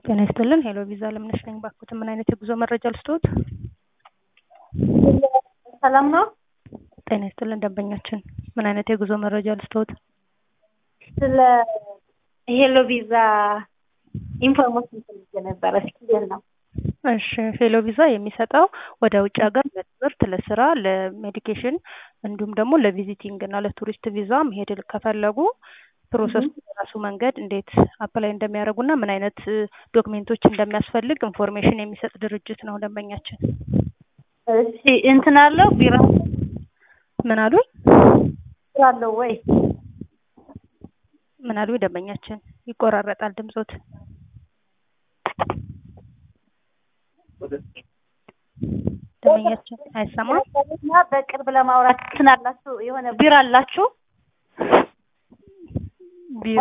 ጤና ይስጥልን ሄሎ ቪዛ አለምነሽ ነኝ። ባክዎት ምን አይነት የጉዞ መረጃ ልስጥዎት? ሰላም ነው? ጤና ይስጥልን ደንበኛችን ምን አይነት የጉዞ መረጃ ልስጥዎት? ስለ ሄሎ ቪዛ ኢንፎርሜሽን ፈልጌ ነበረ። እስኪ እንዴት ነው? እሺ ሄሎ ቪዛ የሚሰጠው ወደ ውጭ ሀገር ለትምህርት፣ ለስራ፣ ለሜዲኬሽን እንዲሁም ደግሞ ለቪዚቲንግ እና ለቱሪስት ቪዛ መሄድ ከፈለጉ ፕሮሰሱ በራሱ መንገድ እንዴት አፕላይ እንደሚያደርጉና ምን አይነት ዶክሜንቶች እንደሚያስፈልግ ኢንፎርሜሽን የሚሰጥ ድርጅት ነው ደንበኛችን። እሺ እንትን አለው ቢራ ምን አሉኝ? ቢራ አለው ወይ? ምን አሉኝ ደንበኛችን? ይቆራረጣል ድምጾት። ደንበኛችን አይሰማም። እና በቅርብ ለማውራት እንትን አላችሁ የሆነ ቢራ አላችሁ? ቢራ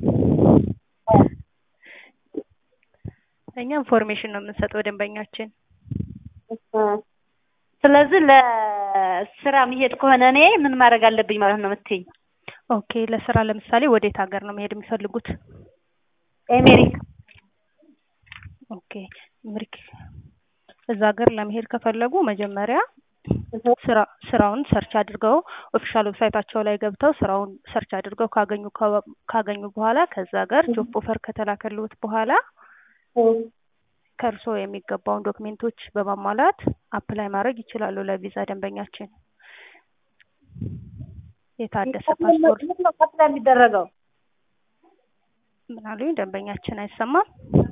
እኛ ኢንፎርሜሽን ነው የምንሰጠው ደንበኛችን። ስለዚህ ለስራ መሄድ ከሆነ እኔ ምን ማድረግ አለብኝ ማለት ነው የምትይኝ? ኦኬ ለስራ ለምሳሌ ወዴት ሀገር ነው መሄድ የሚፈልጉት? አሜሪካ። ኦኬ አሜሪካ። እዛ ሀገር ለመሄድ ከፈለጉ መጀመሪያ ስራ ስራውን ሰርች አድርገው ኦፊሻል ዌብሳይታቸው ላይ ገብተው ስራውን ሰርች አድርገው ካገኙ ካገኙ በኋላ ከዛ ሀገር ጆብ ኦፈር ከተላከልዎት በኋላ ከእርስዎ የሚገባውን ዶክሜንቶች በማሟላት አፕላይ ማድረግ ይችላሉ ለቪዛ ደንበኛችን። የታደሰ ፓስፖርት ምንድን ነው አፕላይ የሚደረገው? ምን አሉኝ ደንበኛችን አይሰማም?